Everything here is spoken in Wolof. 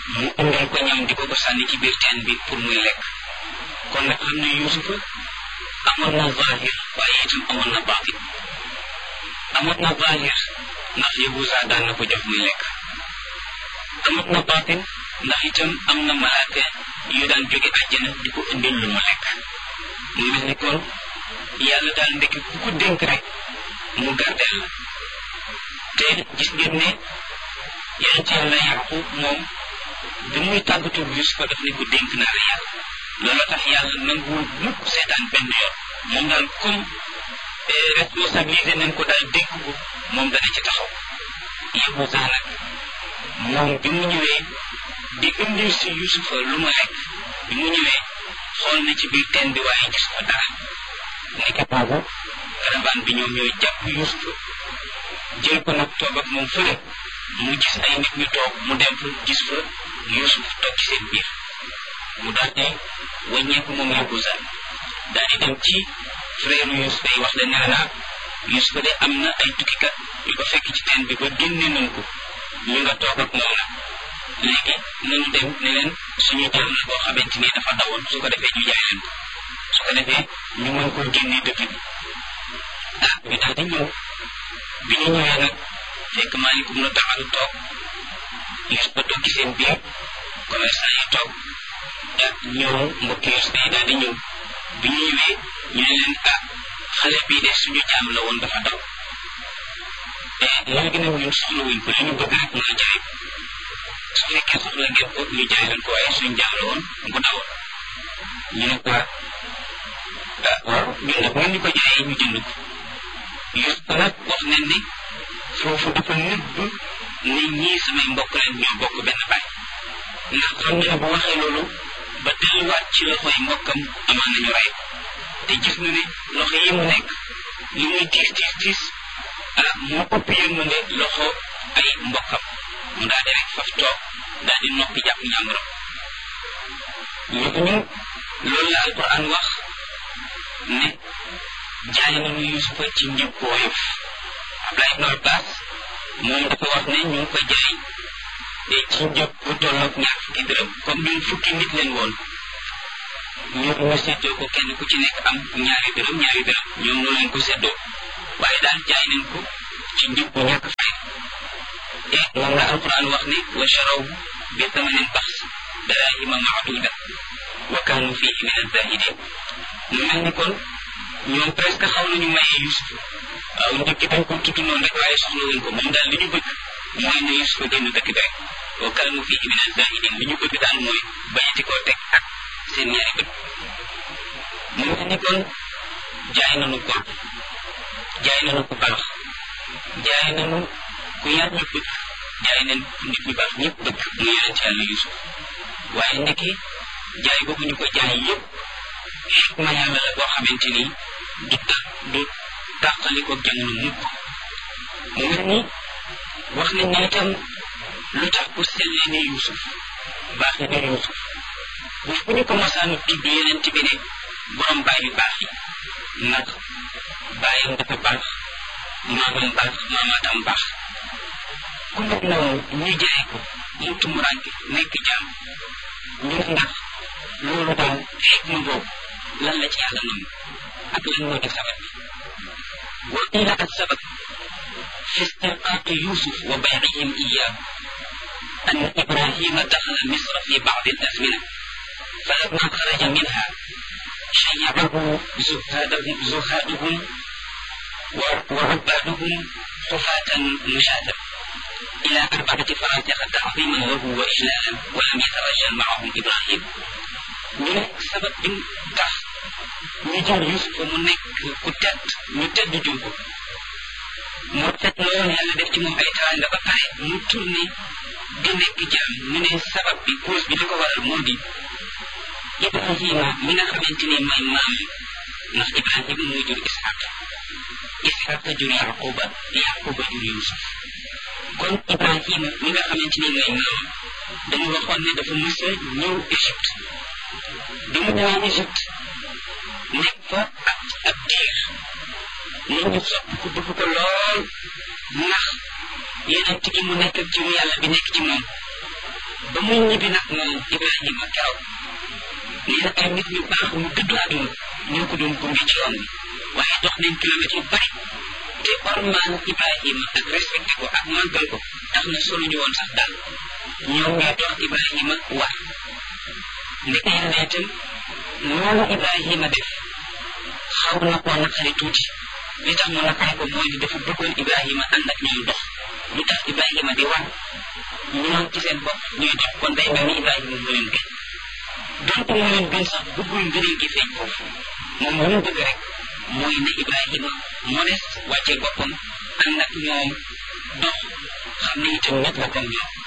mu indil ko ñam di ko ko sànni ci biir teen bi pour muy lekk kon nag xam ne yusufa amoon na zahir waaye itam amoon na baatin amoon na zahir ndax yahusa daan na ko jox muy lekk amoon na baatin ndax itam am na malaaka yu daan jóge àjjana di ko indil lu mu lekk mu mel ni kon yàlla daal ndekki ku ko dénk rek mu gardeel la te gis ngeen ne yonent yàlla yaqub moom bi muy tàggatu Yusufa daf ne ko dénk naa la yàlla loolu tax yàlla nanguwul mukk seetaan benn yoon moom daal comme responsabilité nañ ko daal dénk ko moom dana ci taxaw yëbu sax nag moom bi mu ñëwee di indil si Yusufa lu mu lekk bi mu ñëwee xool na ci biir teen bi waaye gis ko dara nekk boobu caravane bi ñoom ñooy jàpp Yusufa jël ko nag toog ak moom fële mu gis ay nit ñu toog mu dem fa gis fa Yusuf toog ci seen biir mu daal di wàññeeku moom Yahuza daal di dem ci frère Yusuf yi wax leen ne naa Yusuf de am na ay tukkikat yu ko fekk ci teen bi ba génne nañ ko ñu nga toog ak moom nag léegi nañu dem ne leen suñu jaam la boo xamante ni dafa dawoon su ko defee ñu jaay leen ko su ko defee ñu mën koo génne dëkk bi ah ñu daal di ñëw bi ñu ñëwee nag fekk maalikum na taxalu toog Yusuf ba toog ci seen biir commerçant yi toog ak ñëw mbokki Yusuf yi daal di ñëw bi ñu ñëwee ñu ne leen ah xale bii de suñu jaam la woon dafa daw te léegi nag ñun soxla wuñ ko li ñu bëgg rek mooy jaay ko su fekkee soxla ngeen ko ñu jaay leen ko waaye suñu jaam la woon bu dawoon ñu ne ko ah waaw ñun nag ngeen ñu ko jaayee ñu jënd ko Yusuf nag wax nañ ni foofu dafa nëbb ni ñii samay mbokk leen ñoo bokk benn baay ndax xam na ne bu waxee loolu ba delluwaat ci loxoy mbokkam amaan nañu rey te gis na ne loxo yi mu nekk li muy tiis tiis tiis ah moo ëpp yërmande loxo ay mbokkam mu daal di rek faf toog daal di noppi jàpp njàmburam ñu ñu loolu la alquran wax ne jaay nañu yusufa ci njëg bu woyof Abdullah ibn Abbas moom dafa wax ne ñu ngi ko jaay te ci njëg bu tolloog ñaar fukki dërëm comme ñun fukki nit leen woon ñu ñu seddoo ko kenn ku ci nekk am ñaari dërëm ñaari dërëm ñoom noonu leen ko seddoo waaye daal jaay nañ ko ci njëg bu ñàkk fay te moom la alquran wax ne wa charaw bi thamanin baxs darahima maaduda wa kaanu fihi min azahidin mu mel ni kon ñoom presque xaw nañu maye Yusuf waaw njëkk dañ ko tudd noonu rek waaye soxla wuñ ko moom daal li ñu bëgg mooy ne Yusuf génn dëkk bi rek wa kaanu fihi min azahidin li ñu bëgg daal mooy bañati koo teg ak seen ñaari bët mu mel ni kon jaay nañu ko jaay nañu ko baax jaay nañu ku yàlla bëgg jaay nañ nit ñu baax ñëpp bëgg mu yonent yàlla Yusuf waaye ndeke jaay boobu ñu ko jaay yëpp xikma yàlla la boo xamante ni du ta du tàqaliko jamono mukk mu mel ni wax nañ ne itam lu tax ku sellee ne Yusuf baaxee ne Yusuf bu fu ñu ko masaanu tudd yonent bi ne borom baay yu baax yi ndax baayam dafa baax maamam baax maamaatam baax ku mel noonu ñu jaay ko mu tumuranke nekk jaam ñu ndax loolu daal xikma boobu lan la ci yàlla nangu ak lan moo di sabab bi wa qila ak sabab fi istirqaaqi yusuf wa baycihim iyaahu an ibrahima daxala misra fi bacdi alazmina falamma xaraja minha shayacahu zuhaadahum zuhaaduhum wa ubaaduhum xufaatan mushaatan إلى أربعة فراتخ تعظيما له وإجلالا ولم يترجل معهم إبراهيم ñu ne sabab bi tax ñu jël Yusuf mu nekk ku tedd ñu tedd jur ko mu tedd lool yàlla def ci moom ay teraanga ba pare mu tourné di nekk jaam ñu ne sabab bi cause bi li ko waral moo di Ibrahima mi nga xamante ni mooy maam ndax Ibrahima moo jur Ishaq Ishaq jur Yaquba Yaquba jur Yusuf kon Ibrahima mi nga xamante ni mooy maam dañu waxoon ne dafa mës a ñëw Égypte bi mu ñëwee Égypte nekk fa ak ab diir nit ñu sopp ko bëgg ko lool ndax yeneen gi mu nekk ak jiwu yàlla bi nekk ci moom ba muy ñibbi nag moom Ibrahima keroog nee na ay nit ñu baax ñu dëddu àdduna ñoo ko doon gunge ci yoon bi waaye dox nañ kilomètres yu bari te ormaan Ibrahima ak respecté ko ak màggal ko tax na solo ñu woon sax daal ñoom ñoo dox Ibrahima war ndeke yàlla itam loolu Ibrahima def xaw na koo naqari tuuti li tax mu naqari ko mooy ni dafa bëggoon Ibrahima ànd ak ñoom dox lu tax Ibrahima di war ñoom ci seen bopp ñuy dox kon day mel ni Ibrahima mu leen gën donc mu leen gën sax bëggul ngëneel gi feeñ foofu moom lu mu bëgg rek mooy ne Ibrahima modeste wàccee boppam ànd ak ñoom dox xam ne itam nit la comme ñoom